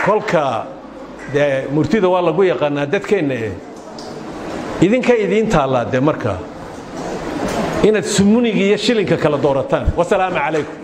kolka dee murtida waa lagu yaqaanaa dadkeenna eh idinka idiin taallaa dee markaa inaad sumuniga iyo shilinka kala doorataan wasalaamu calaykum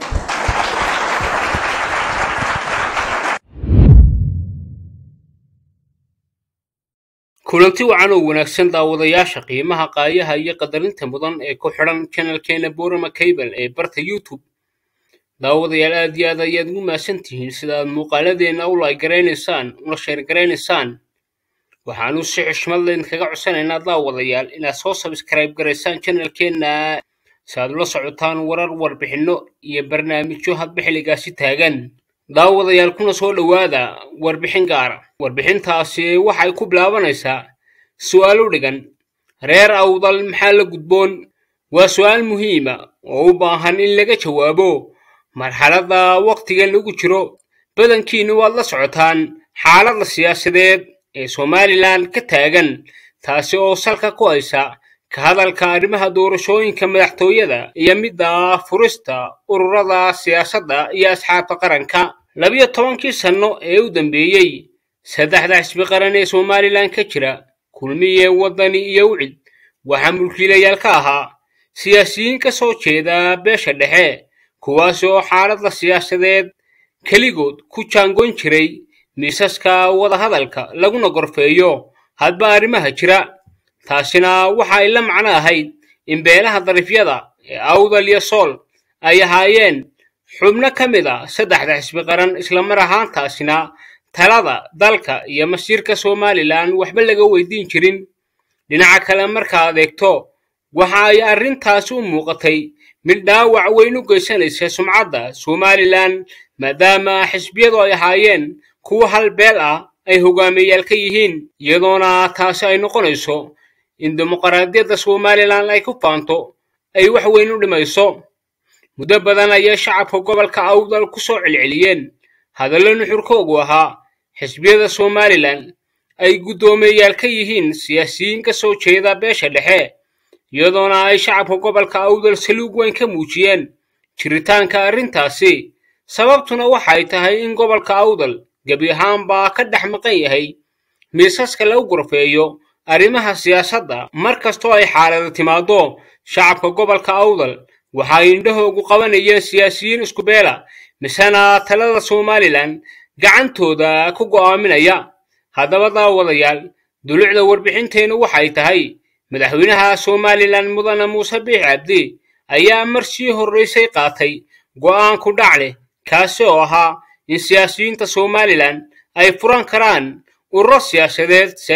kulanti wacan oo wanaagsan daawadayaasha qiimaha qaayaha iyo qadarinta mudan ee ku xidhan janalkeena borama cable ee barta youtube daawadayaal aad iyo aad ayaad ugu mahadsan tihiin sida aad muuqaaladeenna u laygaraysaan una sheergaraynaysaan waxaanu si xushmad leen kaga codsanaynaa daawadayaal inaad soo sabskrayb garaysaan janalkeenna si aad ula socotaan warar warbixinno iyo barnaamijyo hadba xilligaasi taagan daawadayaal kuna soo dhowaada warbixin gaara warbixintaasi waxay ku bilaabanaysaa su'aalo dhigan reer awdal maxaa la gudboon waa su'aal muhiima oo u baahan in laga jawaabo marxaladda wakhtigan lagu jiro badankiinnu waad la socotaan xaaladda siyaasadeed ee somalilan ka taagan taasi oo salka ku haysa ka hadalka arrimaha doorashooyinka madaxtooyada iyo midda furista ururada siyaasadda iyo asxaabta qaranka labiyo tobankii sanno ee u dambeeyey saddexda xisbi qaran ee somalilan ka jira kulmiye waddani iyo wicid waxaa mulkiilayaal ka ahaa siyaasiyiin ka soo jeeda beesha dhexe kuwaasi oo xaaladda siyaasadeed keligood ku jaangoyn jiray miisaska wadahadalka laguna gorfeeyo hadba arrimaha jira taasina waxa ay la macno ahayd in beelaha darifyada ee awdal iyo sool ay ahaayeen xubno ka mid a saddexda xisbi qaran islamar ahaantaasina talada dalka iyo masiirka somalilan waxba laga weydiin jirin dhinaca kale markaad eegto waxa ay arrintaasi u muuqatay mid dhaawac weyn u geysanaysa sumcadda somalilan maadaama xisbiyadu ay ahaayeen kuwo hal beel ah ay hogaamiyeyaal ka yihiin iyadoona taasi ay noqonayso in dimuqraadiyadda somalilan ay ku faanto ay wax weyn u dhimayso muddo badan ayay shacabka gobolka awdal ku soo celceliyeen hadallo nuxurkoogu ahaa xisbiyada somalilan ay guddoomiyeyaal ka yihiin siyaasiyiin ka soo jeeda beesha dhexe iyadoona ay shacabka gobolka awdal saluug weyn ka muujiyeen jiritaanka arrintaasi sababtuna waxay tahay in gobolka awdal gebi ahaanbaa ka dhex maqan yahay miisaska lagu gorfeeyo arrimaha siyaasadda mar kastoo ay xaalada timaado shacabka gobolka awdal waxay indhahoogu qabanayeen siyaasiyiin isku beela misena talada somalilan gacantooda ku go'aaminaya haddaba daawadayaal dulucda warbixinteennu waxay tahay madaxweynaha somalilan mudane muuse biix cabdi ayaa mar sii horraysay qaatay go'aan ku dhac leh kaasi oo ahaa in siyaasiyiinta somalilan ay furan karaan ururo siyaasadeed si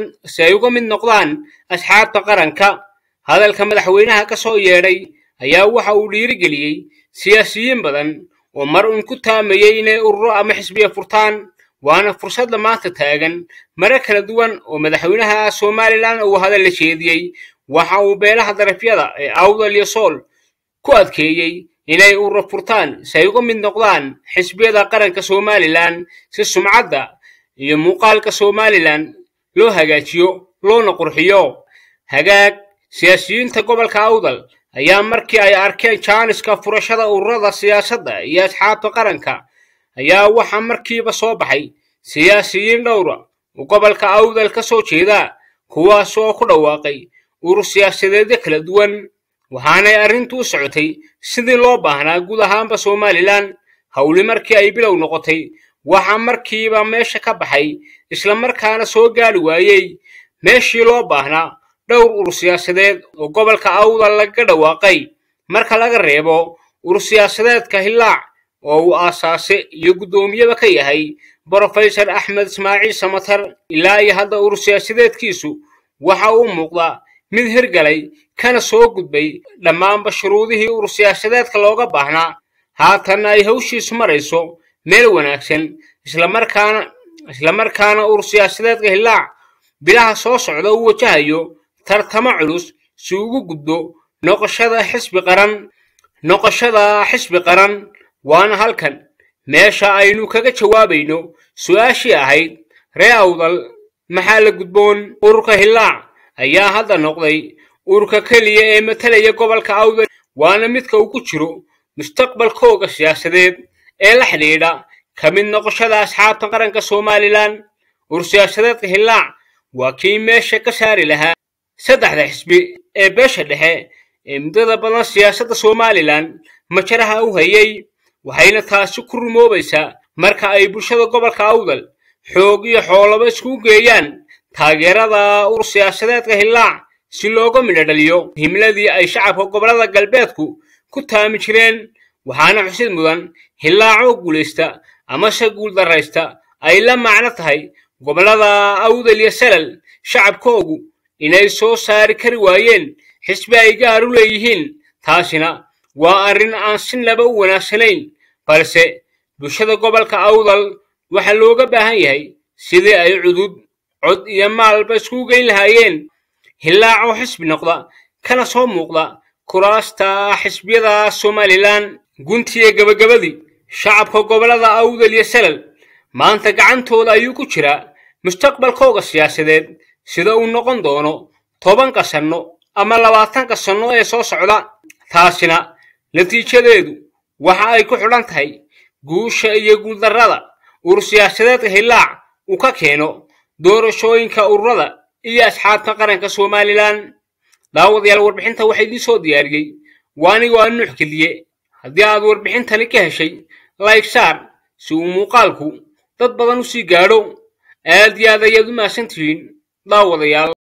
ay uga mid noqdaan asxaabta qaranka hadalka madaxweynaha ka soo yeedhay ayaa waxa uu dhiirigeliyey siyaasiyiin badan oo mar uun ku taamayey inay ururo ama xisbiya furtaan waana fursadda maanta taagan mare kala duwan oo madaxweynaha somalilan uu hadal la jeediyey waxa uu beelaha darafyada ee awdal iyo sool ku adkeeyey inay ururo furtaan si ay uga mid noqdaan xisbiyada qaranka somalilan si sumcadda iyo muuqaalka somalilan loo hagaajiyo loona qurxiyo hagaag siyaasiyiinta gobolka awdal ayaa markii ay arkeen jaaniska furashada ururada siyaasadda iyo asxaabta qaranka ayaa waxaa markiiba soo baxay siyaasiyiin dhowra oo gobolka awdal ka soo jeeda kuwaas oo ku dhawaaqay urur siyaasadeedyo kala duwan waxaanay arrintu u socotay sidii loo baahnaa guud ahaanba somalilan howli markii ay bilow noqotay waxaa markiiba meesha ka baxay islamarkaana soo gaari waayey meeshii loo baahnaa dhowr urur siyaasadeed oo gobolka awdal lagaga dhawaaqay marka laga reebo urur siyaasadeedka hillaac oo uu aasaase iyo guddoomiyaba ka yahay brofesor axmed ismaaciil samatar ilaa iyo hadda urur siyaasadeedkiisu waxa uu muuqdaa mid hirgalay kana soo gudbay dhammaanba shuruudihii urur siyaasadeedka looga baahnaa haatanna ay hawshiisu marayso meel wanaagsan islamarkaana islamarkaana urur siyaasadeedka hillaac bilaha soo socda uu wajahayo tartamo culus si ugu gudbo noqoshada xisbi qaran noqoshada xisbi qaran waana halkan meesha aynu kaga jawaabayno su'aashii ahayd ree awdal maxaa la gudboon ururka hillaac ayaa hadda noqday ururka keliya ee matalaya gobolka awdal waana midka uu ku jiro mustaqbalkooga siyaasadeed ee la xidhiidha ka mid noqoshada asxaabta qaranka somalilan ursiyaasadeedka hillaac waa kii meesha ka saari lahaa saddexda xisbi ee beesha dhexe ee muddada badan siyaasadda somalilan majaraha u hayay waxayna taasi ku rumoobaysaa marka ay bulshada gobolka awdal xoog iyo xoolaba iskugu geeyaan taageerada ur siyaasadeedka hillaac si looga midho dhaliyo himladii ay shacabka gobollada galbeedku ku taami jireen waxaana xusid mudan hillaac oo guulaysta amase guuldarraysta ay la macno tahay gobollada awdal iyo salal shacabkoogu inay soo saari kari waayeen xisbi ay gaar u leeyihiin taasina waa arrin aan sinaba u wanaagsanayn balse bulshada gobolka awdal waxaa looga baahan yahay sidii ay cudud cod iyo maalba iskugu geyn lahaayeen hillaac oo xisbi noqda kana soo muuqda kuraasta xisbiyada somalilan guntiya gabagabadii shacabka gobollada awdal iyo salal maanta gacantooda ayuu ku jiraa mustaqbalkooga siyaasadeed sida uu noqon doono tobanka sanno ama labaatanka sanno ee soo socda taasina natiijadeedu waxa ay ku xidhan tahay guusha iyo guuldarrada ur siyaasadeedka hillaac uu ka keeno doorashooyinka ururada iyo asxaabta qaranka somalilan daawadayaal warbixinta waxaa idiin soo diyaariyey waa anigoo aan nuux geliye haddii aad warbixintani ka heshay layg saar si uu muuqaalku dad badan u sii gaadho aad iyo aad ayaad u mahadsantihiin daawadayaal